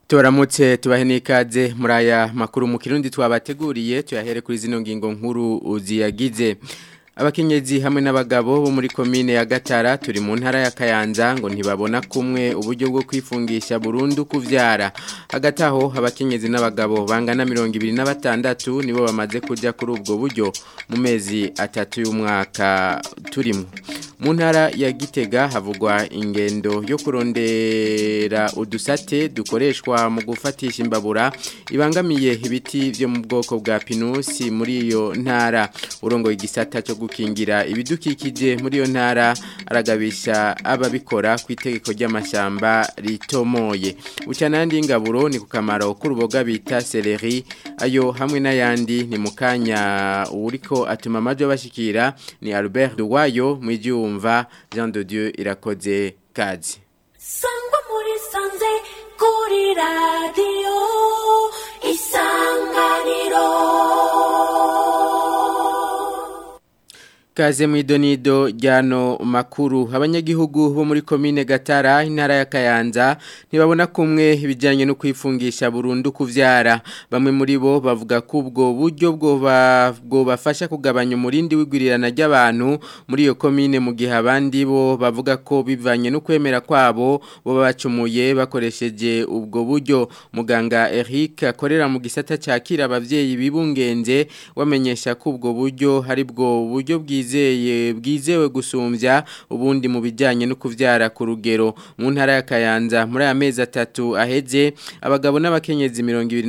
Tubaramutse tubahe n'ikaze muri aya makuru mu kirundi twabateguriye tuyahere kuri zino ngingo nkuru ziyagize abakenyezi hamwe n'abagabo bo muri komine ya Gatara turi mu ntara ya Kayanza ngo ntibabona kumwe uburyo bwo kwifungisha burundu kuvyara hagati aho abakenyezi n'abagabo bangana 26 nibo bamaze kuja kuri ubwo buryo mu mezi atatu y'umwaka turimo mu ntara ya Gitega havugwa ingendo yo kurondera udusate dukoreshwa mu gufatisha imbabura ibangamiye ibiti byo mu bwoko bwa pinusi muri iyo ntara urongo igisata cyo gukingira ibidukikije muri iyo ntara aragabisha ababikora ku itegeko ry'amashyamba ritomoye ucanandi ingaburo ni ku kamaro k'uruboga bita seleri ayo hamwe n'ayandi ni mu kanya uriko atuma amajwi bashikira ni Albert Duwayo mu ibyumva Jean de Dieu irakoze kazi sangwa muri sanze kuri radiyo isanganiro Kaze mwidonido ryano makuru abanyagihugu bo muri komine Gatara intara ya Kayanza ntibabona kumwe ibijyanye no kwifungisha burundu kuvyara bamwe muri bo bavuga ko ubwo buryo bwo bwo bafasha kugabanya umurindi w'igwirirana ry'abantu muri iyo komine mu gihe abandi bo bavuga ko bivanye no kwemera kwabo bo bacumuye bakoresheje ubwo buryo muganga Eric akorera mu gisata cyakira abavyeyi bibungenze wamenyesha ko ubwo buryo hari bwo buryo bwiza bwizeye bwizewe gusumbya ubundi mu bijyanye no kuvyara ku rugero mu ntara ya Kayanza muri aya mezi atatu aheze abagabo n'abakenyezi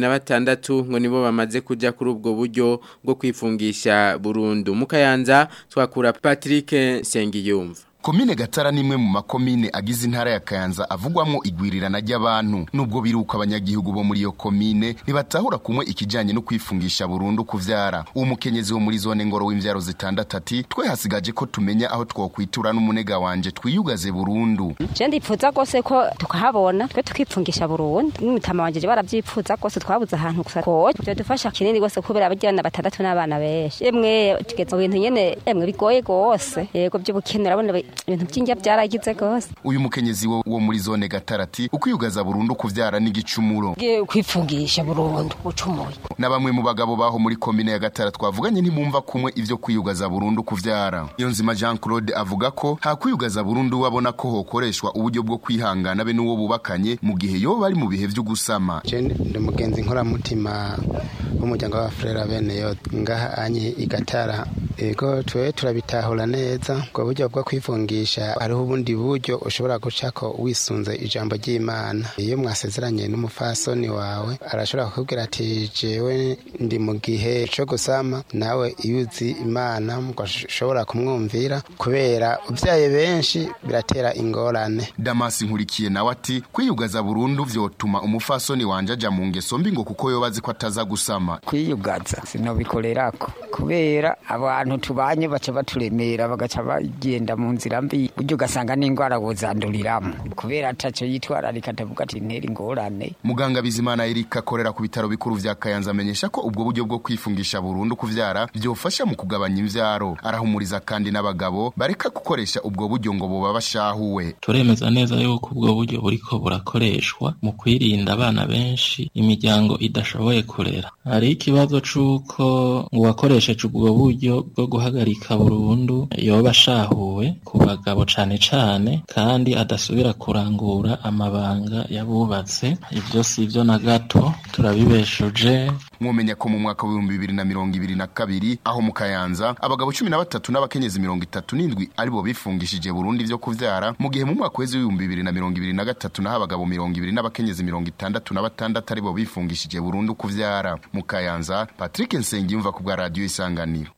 26 ngo nibo bamaze kuja kuri ubwo buryo bwo kwifungisha burundu mu Kayanza twakura Patrick Sengiyumva Komine Gatara nimwe mu makomine agize intara ya Kayanza avugwamwo igwirirana ry'abantu nubwo biruka abanyagihugu bo muri iyo komine nibatahura kumwe ikijanye no kwifungisha burundu kuvyara uwo mukenyezi wo muri zone ngoro w'imvyaro zitandatu twe hasigaje ko tumenya aho twokwitura n'umunega wanje twiyugaze burundu je ndipfuza gose ko tukahabona twe tukipfungisha burundu n'umutama wanje baravyipfuza gose twabuze ahantu gusa ko byo dufasha kinini gose kubera abajyana batandatu n'abana benshi emwe tugeze mu bintu nyene emwe bigoye gose yego by'ubukene urabona ibintu by'injya byaragize gose uyu mukenyezi wo, wo muri zone gatarati ukwiyugaza burundu kuvyara n'igicumuro kwifungisha burundu ucumuye na bamwe mu bagabo baho muri komine ya gatara twavuganye ntibumva kumwe ivyo kwiyugaza burundu kuvyara iyo nzima Jean Claude avuga ko ha kwiyugaza burundu wabona ko hokoreshwa uburyo bwo kwihangana be n'uwo bubakanye mu gihe yo bari mu bihe vyo gusama je ndi mugenzi nkora mutima w'umuryango wa Frera bene yo ngaha anye igatara ego twe turabitahura neza ubwo buryo bwo kwifungisha hariho ubundi buryo ushobora gucako wisunze ijambo ry'imana iyo mwasezeranye n'umufasoni wawe arashobora kukubwira ati jewe ndi mu gihe co gusama nawe iyo uzi imana mugashobora kumwumvira kubera ubyaye benshi biratera ingorane damasi nkurikiye nawe ati kwiyugaza burundu vyotuma umufasoni wanje aja mu ngeso mbi ngo kuko yobazi ko ataza gusama kwiyugaza sinobikorerako kubera abantu tubanye baca baturemera bagaca bagenda mu nzira mbi buryo ugasanga n'indwara buzanduriramo kubera ataco yitwararika atavuga ati ntera ingorane muganga bizimana erika akorera ku bitaro bikuru vya kayanza amenyesha ko ubwo buryo bwo kwifungisha burundu kuvyara vyofasha mu kugabanya imvyaro arahumuriza kandi n'abagabo bareka gukoresha ubwo buryo ngo boba bashahuwe turemeza neza yuko ubwo buryo buriko burakoreshwa mu kwirinda abana benshi imiryango idashoboye kurera hari ikibazo c'uko uwakoresheje ubwo buryo bwo guhagarika burundu yoba ashahuwe ku bagabo cane cane kandi adasubira kurangura amabanga yabubatse ivyo si ivyo na gato turabibeshuje mwomenya ko mu mwaka w'ibihumbi bibiri na mirongo ibiri na kabiri aho mu kayanza abagabo cumi na batatu n'abakenyezi mirongo itatu n'indwi aribo bifungishije burundu ivyo kuvyara mu gihe mu mwaka w'ezi w'ibihumbi bibiri na mirongo ibiri na gatatu naho abagabo mirongo ibiri n'abakenyezi mirongo itandatu na batandatu aribo bifungishije burundu kuvyara mu kayanza patrick nsengiyumva ku bwa radiyo isanganiro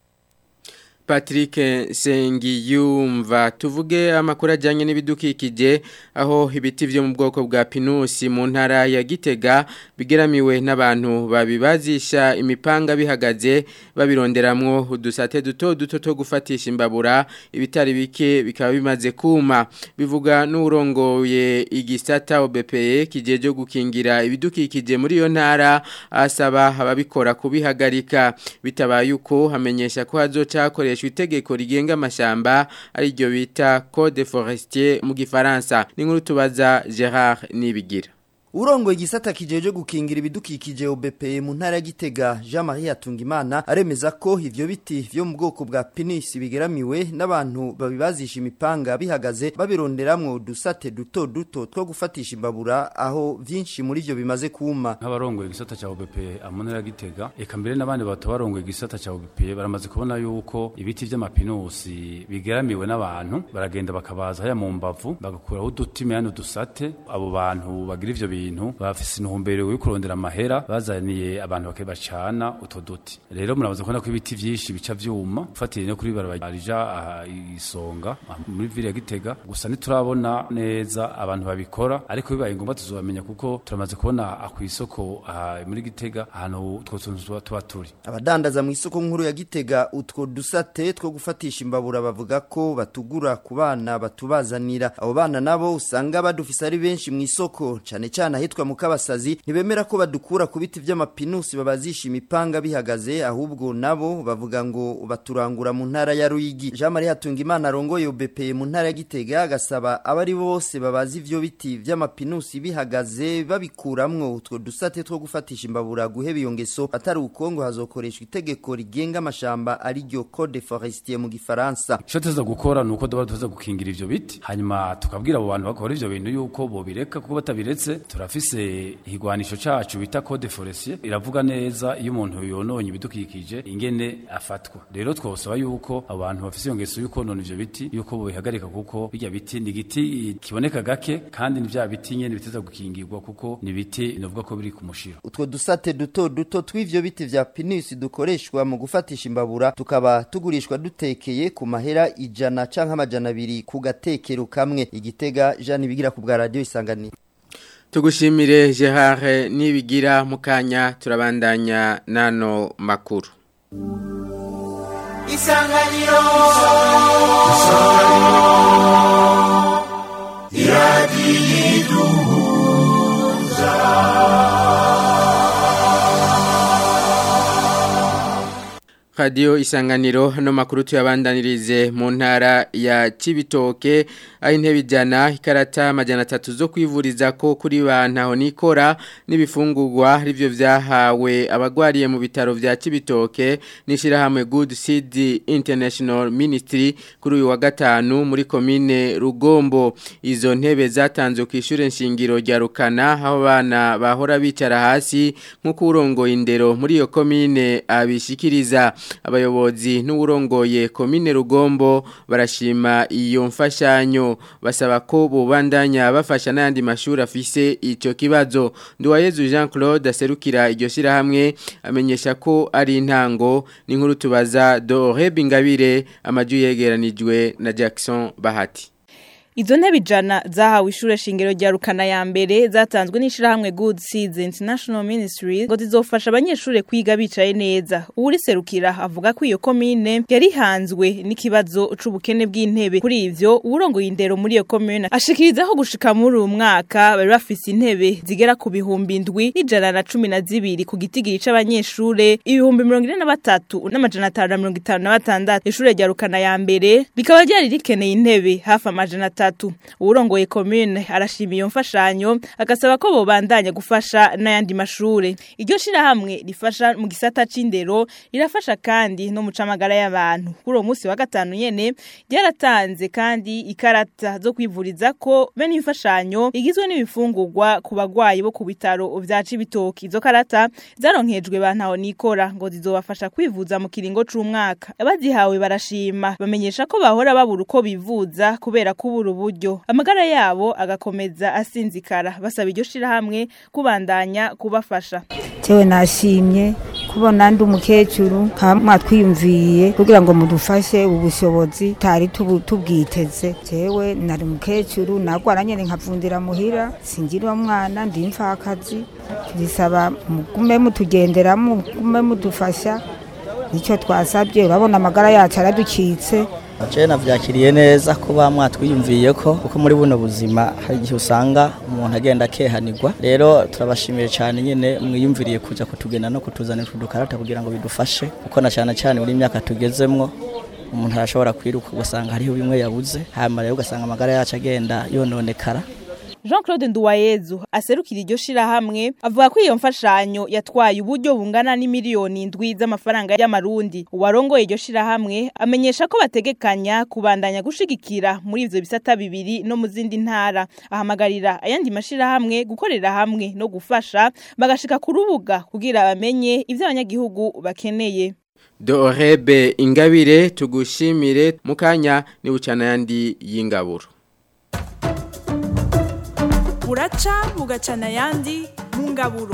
Patrick Sengiyumva tuvuge amakuru ajyanye n'ibidukikije aho ibiti byo mu bwoko bwa pinusi mu ntara ya Gitega bigeramiwe n'abantu babibazisha imipanga bihagaze babironderamwo udusate duto duto two gufatisha imbabura ibitari bike bikaba bimaze kuma bivuga n'urongoye igisata OBPE kijeje gukingira ibidukikije muri iyo ntara asaba ababikora kubihagarika bitabaye uko hamenyesha ko hazoca hakoreshwa itegeko rigenga amashamba ari ryo bita Code Forestier mu gifaransa ni nkuru tubaza Gerard Nibigira Urongo igisata kijeje gukingira ibidukikije OBP mu ntara ya Gitega Jean Marie Atungimana aremeza ko ivyo biti vyo mu bwoko bwa pinus bigeramiwe n'abantu babibazisha imipanga bihagaze babironderamwo udusate duto duto two gufatisha imbabura aho vyinshi muri vyo bimaze kuma nk'abarongoye igisata cya OBP mu ntara ya Gitega eka mbere n'abandi batabarongoye igisata cya OBP baramaze kubona yuko ibiti vy'amapinusi bigeramiwe n'abantu baragenda bakabaza haya mu mbavu bagakuraho uduti meyano dusate abo bantu bagira ivyo bintu bafise intumbero yo kurondera amahera bazaniye abantu bakabacana utwo duti rero murabaza kubona ko ibiti vyinshi bica vyuma ufatiriye no kuri barabarija aha isonga aha muri ville ya Gitega gusa ntiturabona neza abantu babikora ariko bibaye ngombwa tuzobamenya kuko turamaze kubona aku isoko aha muri Gitega ahantu utwo tuntu tuba tuba turi abadandaza mu isoko nkuru ya Gitega utwo dusate two gufatisha imbabura bavuga ko batugura ku bana batubazanira abo bana nabo usanga badufise ari benshi mu isoko cane cane ahitwa mu kabasazi ntibemera ko badukura ku biti vy'amapinusi babazisha imipanga bihagaze ahubwo nabo bavuga ngo baturangura mu ntara ya Ruyigi Jean Marie Hatungimana arongoye OBP mu ntara ya Gitega agasaba abari bose babazi ivyo biti vy'amapinusi bihagaze babikuramwo utwo dusate two gufatisha imbabura guheba iyo ngeso atari ukongo hazokoreshwa itegeko rigenga amashamba ari ryo Code Forestier mu gifaransa ico tuza gukora nuko duba tuza gukingira ivyo biti hanyuma tukabwira abo bantu bakora ivyo bintu yuko bobireka kuko batabiretse turafise igwanisho cacu bita Code Forestier iravuga neza iyo umuntu yononye ibidukikije ingene afatwa rero twosaba yuko abo bantu bafise iyo ngeso yuko none ivyo biti yuko bobihagarika kuko birya biti ni igiti kiboneka gake kandi ni vya biti nyene biteza gukingirwa kuko ni biti novuga ko biri ku mushiro utwo dusate duto duto tw'ivyo biti vya pinus dukoreshwa mu gufatisha imbabura tukaba tugurishwa dutekeye ku mahera ijana canke amajana abiri ku gatekero kamwe igitega Jean bigira ku bwa radio isanganiro Tugushimire Gerard nibigira mukanya turabandanya nano makuru. Isanganiro Radio isanganiro no makuru tuyabandanirize mu ntara ya Cibitoke aho intebe ijana ikarata amajana atatu zo kwivuriza ko kuri bantaho nikora n'ibifungurwa rivyo vyahawe abagwariye mu bitaro vya Cibitoke nishirahamwe Good Seed International Ministry kuri uyu wa gatanu muri komine Rugombo izo ntebe zatanzwe ku ishure nshingiro rya Rukana aho bana bahora bicara hasi nkuko urongoye indero muri iyo komine abishikiriza abayobozi n'uburongoye komine Rugombo barashima iyo mfashanyo basaba ko bubandanya bafasha n'andi mashuri afise ico kibazo Nduwayezu Jean Claude aserukira iryo shirahamwe amenyesha ko ari intango n'inkuru tubaza Dore Bingabire amaju yegeranijwe na Jackson Bahati Izo ntebe ijana zahawe ishure shingiro rya Rukana ya mbere zatanzwe n'ishirahamwe Good Seeds International Ministry ngo zizofasha abanyeshure kwiga bicaye neza. Uri serukira avuga ko iyo komine yari hanzwe n'ikibazo c'ubukene bw'intebe. Kuri ivyo urongoye indero muri iyo komine ashikiriza ko gushika muri uyu mwaka bari bafise intebe zigera ku bihumbi indwi n'ijana na cumi na zibiri ku gitigiri c'abanyeshure ibihumbi mirongo ine na batatu n'amajana atanu na mirongo itanu na batandatu. Ishure rya Rukana ya mbere rikaba ryari rikeneye intebe hafi amajana atatu gatatu urongoye commune arashima iyo mfashanyo agasaba ko bobandanya gufasha n'ayandi mashure iryo shira hamwe rifasha mu gisata c'indero rirafasha kandi no mu camagara y'abantu kuri uwo munsi wa gatanu nyene ryaratanze kandi ikarata zo kwivuriza ko bene imfashanyo igizwe n'ibifungurwa ku bagwayi bo ku bitaro vya Cibitoki izo karata zaronkejwe bantaho nikora ngo zizobafasha kwivuza mu kiringo c'umwaka abazihawe barashima bamenyesha ko bahora babura uko bivuza kubera kubura uburyo amagara yabo agakomeza asinzikara basaba iryo shirahamwe kubandanya kubafasha tewe nashimye kubona ndi umukecuru mwatwiyumviye kugira ngo mudufashe ubushobozi tari tubwiteze tewe nari umukecuru nagwara nyene nkavundira muhira singira mwana ndi mfakazi bisaba mugume mutugenderamo mugume mudufasha nicyo twasabye urabona amagara yacu aradukitse Je navyakiriye neza kuba mwatwiyumviye ko kuko muri buno buzima hari igihe usanga umuntu agenda akehanirwa rero turabashimiye cyane nyene mwiyumviriye kuja kutugenda no kutuzanira udukarata kugira ngo bidufashe kuko na cyane cyane muri imyaka tugezemwo umuntu arashobora kwiruka ugasanga hariho bimwe yabuze hanyuma rero ugasanga amagara yacu agenda yononekara Jean Claude Nduwayezu aserukira iryo shirahamwe avuga ko iyo mfashanyo yatwaye uburyo bungana n'imiliyoni indwi z'amafaranga y'amarundi uwarongoye iryo shirahamwe amenyesha ko bategekanya kubandanya gushigikira muri ivyo bisata bibiri no mu zindi ntara ahamagarira ayandi mashirahamwe gukorera hamwe no gufasha bagashika ku rubuga kugira bamenye ivyo abanyagihugu bakeneye Dorebe ingabire tugushimire mukanya ni bucana yandi y'ingaburo buraca bugacana ayandi mu ngaburo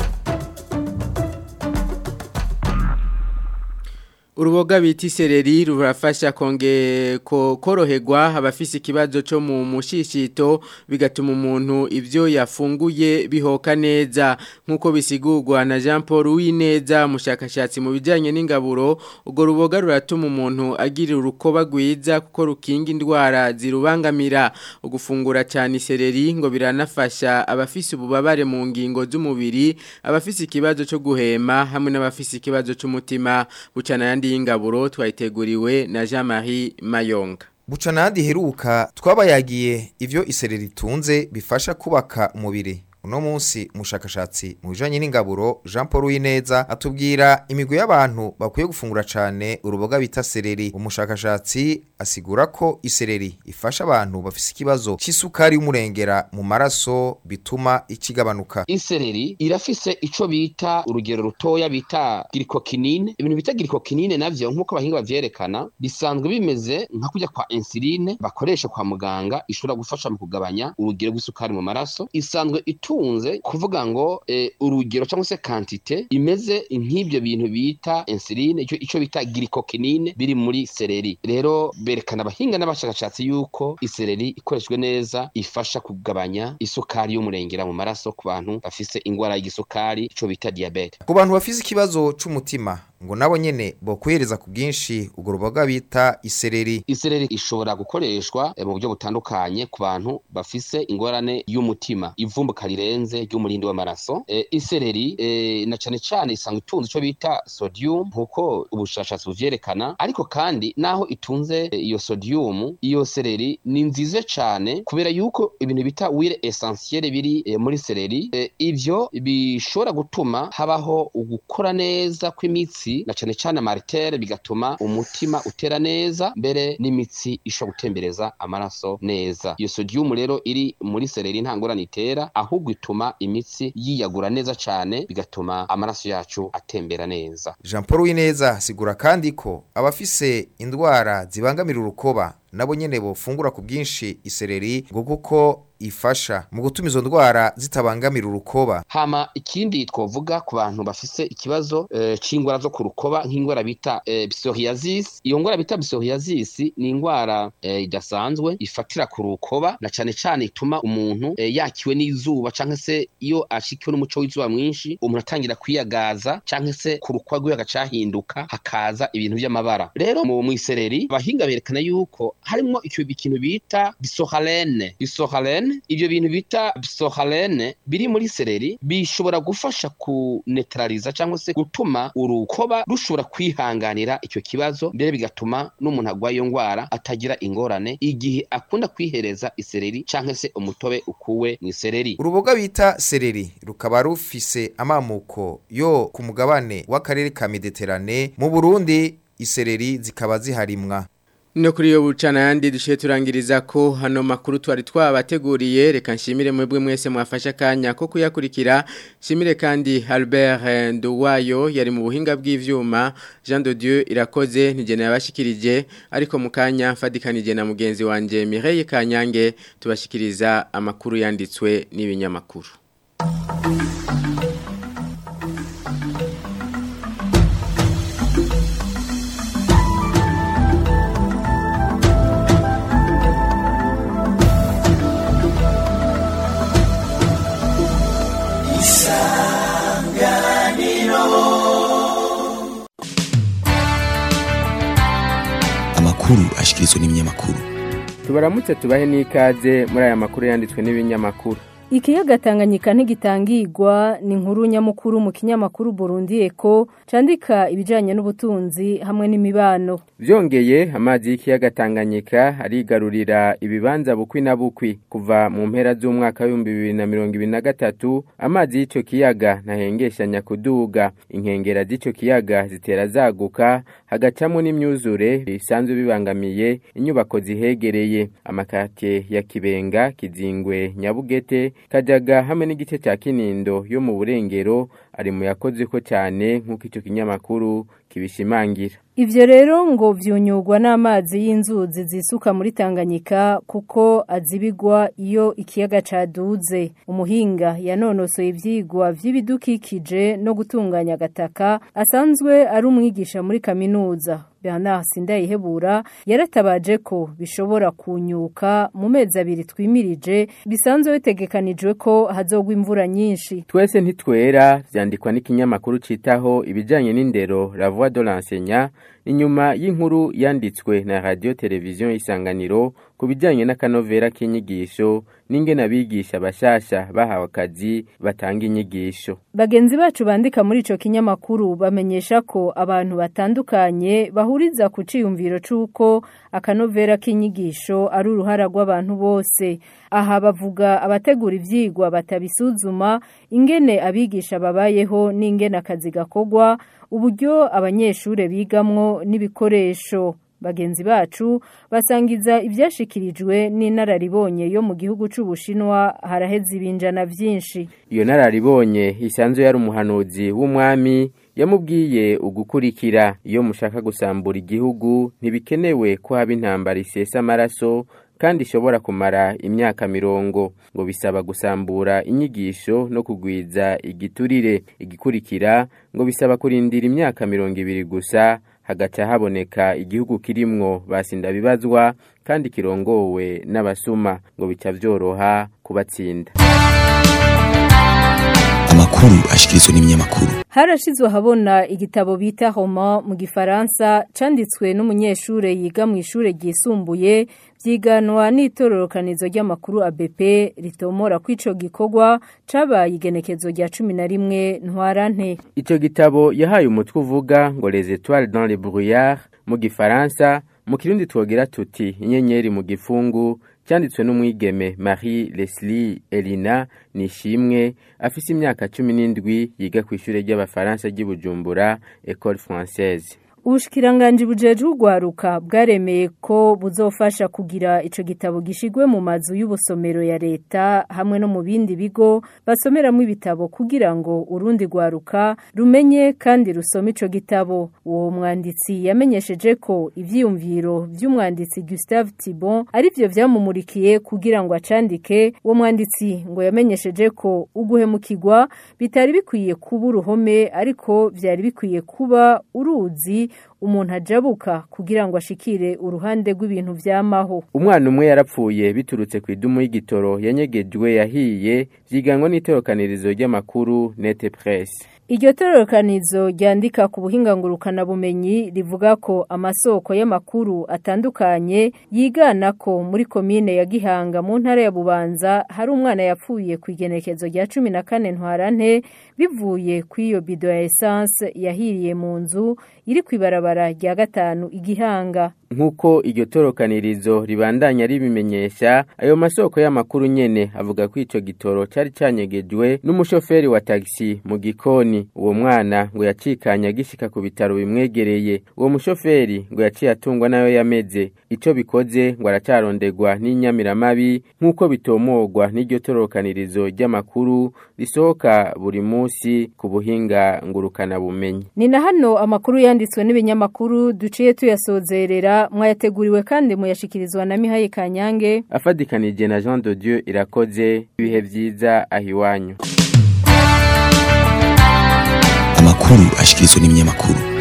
Uruboga bita isereri rurafasha konge ko koroherwa abafise ikibazo cyo mu mushishito bigatuma umuntu ivyo yafunguye bihoka neza nkuko bisigurwa na Jean Paul Uwineza mushakashatsi mu bijanye n'ingaburo ubwo ruboga ruratuma umuntu agira urukoba gwiza kuko rukinga indwara zirubangamira ugufungura cyane isereri ngo biranafasha abafise ububabare mu ngingo z'umubiri abafise ikibazo cyo guhema hamwe n'abafise ikibazo cy'umutima bucana yandi y'ingaburo twayiteguriwe na Jean-Marie Mayonga Bucana handi heruka twabayagiye ivyo isereri tunze bifasha kubaka umubiri uno munsi umushakashatsi mu bijanye n'ingaburo Jean Paul Wineza atubwira imigwi y'abantu bakwiye gufungura cane uruboga bita sereri umushakashatsi asigura ko isereri ifasha abantu bafise ikibazo c'isukari y'umurengera mu maraso bituma ikigabanuka isereri irafise ico bita urugero rutoya bita glycokinine ibintu bita glycokinine navyo nkuko abahinga bavyerekana bisanzwe bimeze nka kujya kwa insuline bakoresha kwa muganga ishobora gufasha mu kugabanya urugero rw'isukari mu maraso isanzwe itu itunze kuvuga ngo eh, urugero cyangwa se quantité imeze nk'ibyo bintu bita insuline ico ico bita glycokinine biri muri sereri rero berekana abahinga n'abashakashatsi yuko isereri ikoreshwe neza ifasha kugabanya isukari y'umurengera mu maraso ku bantu bafise ingwara y'igisukari ico bita diabete ku bantu bafise ikibazo c'umutima ngo nabo nyene bokwihereza ku bwinshi urwo ruboga bita isereri isereri ishobora gukoreshwa eh, mu buryo butandukanye ku bantu bafise ingorane y'umutima ivumbuka rirenze ry'umurindi w'amaraso eh, isereri eh, na cane cane isanga itunze ico bita sodium nkuko ubushakashatsi buvyerekana ariko kandi naho itunze eh, iyo sodium iyo sereri ni nziza cane kubera yuko ibintu bita wire essentiel biri eh, muri sereri eh, ivyo bishobora gutuma habaho ugukora neza kw'imitsi na cane cane martere bigatuma umutima utera neza mbere n'imitsi ishobora gutembereza amaraso neza iyo sodium rero iri muri sereri nta ngorane itera ahubwo ituma imitsi yiyagura neza cane bigatuma amaraso yacu atembera neza Jean Paul Wineza sigura kandi ko abafise indwara zibangamira urukoba nabo nyene bofungura ku bwinshi isereri ngo kuko ifasha mu gutuma izo ndwara zitabangamira urukoba hama ikindi twovuga ku bantu bafise ikibazo eh, c'ingwara zo ku rukoba nk'ingwara bita eh, psoriasis iyo ngwara bita psoriasis ni ingwara eh, idasanzwe ifatira ku rukoba na cane cane ituma umuntu eh, yakiwe n'izuba canke se iyo ashikiwe n'umuco w'izuba mwinshi umuntu atangira kwiyagaza canke se ku rukoba rwiwe agacahinduka hakaza ibintu vy'amabara rero mu mwisereri abahinga berekana yuko harimwo icyo ikintu bita bisohalene bisohalene ibyo bintu bita bisohalene biri muri sereri bishobora gufasha kunetraliza cyangwa se gutuma urukoba rushobora kwihanganira icyo kibazo mbere bigatuma n'umuntu agwaye iyo ndwara atagira ingorane igihe akunda kwihereza isereri cyangwa se umutobe ukuwe mu isereri uruboga bita sereri rukaba rufise amamuko yo ku mugabane w'akarere ka Mediterane mu Burundi isereri zikaba ziharimwa No kuri yo bucana yandi dushiye turangiriza ko hano makuru twari twabateguriye reka nshimire mwebwe mwese mwafasha kanya ko kuyakurikira nshimire kandi Albert Nduwayo yari mu buhinga bw'ivyuma Jean de Dieu irakoze nigena yabashikirije ariko mukanya mfadikanije na mugenzi wanje Mireille Kanyange tubashikiriza amakuru yanditswe n'ibinyamakuru amakuru ashikirizwa n'ibinyamakuru tubaramutse tubahe n'ikaze muri aya makuru yanditswe n'ibinyamakuru Ikiyaga Tanganyika ntigitangirwa ni inkuru nyamukuru mu kinyamakuru Burundi Eko candika ibijanye n'ubutunzi hamwe n'imibano. Vyongeye amazi y'ikiyaga Tanganyika arigarurira ibibanza bukwi na bukwi kuva mu mpera z'umwaka wa 2023 amazi y'ico kiyaga ntahengeshanya kuduga inkengera z'ico kiyaga zitera zaguka hagacamo n'imyuzure bisanzwe bibangamiye inyubako zihegereye amakate ya Kibenga Kizingwe Nyabugete Kajaga hamwe n'igice cya Kinindo yo mu burengero ari mu yakoze ko cyane nk'uko icyo kinyamakuru kibishimangira Ivyo rero ngo vyunyugwa n'amazi y'inzuzi zisuka muri Tanganyika kuko azibigwa iyo ikiyaga caduze. Umuhinga yanonosoye ivyigwa vy'ibidukikije no gutunganya agataka asanzwe ari umwigisha muri kaminuza. Bernard Sindayihebura yaratabaje ko bishobora kunyuka mu mezi abiri twimirije bisanzwe bitegekanijwe ko hazogwa imvura nyinshi. Twese ntitwera vyandikwa n'ikinyamakuru citaho ibijanye n'indero La Voix de l'enseignant inyuma y'inkuru yanditswe na radio televiziyo isanganiro ku bijyanye n'akanovera k'inyigisho n'ingene abigisha bashasha bahawe akazi batanga inyigisho bagenzi bacu bandika muri ico kinyamakuru bamenyesha ko abantu batandukanye bahuriza ku ciyumviro c'uko akanovera k'inyigisho ari uruhara rw'abantu bose aha bavuga abategura ivyigwa batabisuzuma ingene abigisha babayeho n'ingene akazi gakogwa uburyo abanyeshure bigamwo n'ibikoresho bagenzi bacu basangiza ibyashikirijwe n'inararibonye yo mu gihugu c'ubushinwa haraheze ibinjana vyinshi iyo nararibonye isanzwe yari umuhanuzi w'umwami yamubwiye ugukurikira iyo mushaka gusambura igihugu ntibikenewe ko haba intambara isesa amaraso kandi ishobora kumara imyaka mirongo ngo bisaba gusambura inyigisho no kugwiza igiturire igikurikira ngo bisaba kurindira imyaka mirongo ibiri gusa hagaca haboneka igihugu kirimwo basinda bibazwa kandi kirongowe n'abasuma ngo bica vyoroha kubatsinda amakuru ashikirizwa n'ibinyamakuru harashizwe habona igitabo bita Roma mu gifaransa canditswe n'umunyeshure yiga mu ishure ryisumbuye vyiganwa n'itororokanizo ry'amakuru ABP ritomora kwico gikorwa cabaye igenekezo rya 11 ntwarante ico gitabo yahaye umutwe uvuga ngo les étoiles dans les brouillards mu gifaransa mu kirundi twogera tuti inyenyeri mu gifungu cyanditswe n'umwigeme Marie Leslie Elina Nishimwe afise imyaka 17 yiga ku ishure ry'abafaransa ry'Ibujumbura École Française Ubushikiranganje bujeje ugwaruka bwaremeye ko buzofasha kugira ico gitabo gishigwe mu mazu y'ubusomero ya leta hamwe no mu bindi bigo basomeramo ibitabo kugira ngo urundi gwaruka rumenye kandi rusome ico gitabo uwo mwanditsi yamenyesheje ko ivyiyumviro vy'umwanditsi Gustave Thibon ari byo vyamumurikiye kugira ngo acandike uwo mwanditsi ngo yamenyesheje ko uguhemukirwa bitari bikwiye kuba uruhome ariko vyari bikwiye kuba uruzi umuntu ajabuka kugira ngo ashikire uruhande rw'ibintu vyamaho umwana umwe yarapfuye biturutse ku idumu y'igitoro yanyegejwe yahiye vyiganwa n'itorokanirizo ry'amakuru Nete Press Iryo tororokanizo ryandika ku buhinga ngurukana bumenyi rivuga ko amasoko y'amakuru atandukanye yigana ko muri komine ya Gihanga mu ntara ya Bubanza hari umwana yapfuye ku igenekezo rya 14 ntwarante bivuye ku iyo bido ya essence yahiriye mu nzu iri kwibarabara rya gatanu igihanga nkuko iryo torokanirizo ribandanya ribimenyesha ayo masoko y'amakuru nyene avuga ko ico gitoro cari canyegejwe n'umushoferi wa taxi mu gikoni uwo mwana ngo yacikanya gishika ku bitaro bimwegereye uwo mushoferi ngo yaciye atungwa nayo yameze ico bikoze ngo aracarondegwa n'inyamiramabi nkuko bitomogwa n'iryo torokanirizo ry'amakuru risohoka buri musi ku buhinga ngurukana bumenyi ni na hano amakuru yanditswe n'ibinyamakuru duciye tuyasozerera mwayateguriwe kandi muyashikirizwa na Mihaye Kanyange afadikanije na Jean de Dieu irakoze ibihe vyiza ahiwanyu amakuru ashikirizwa n'ibinyamakuru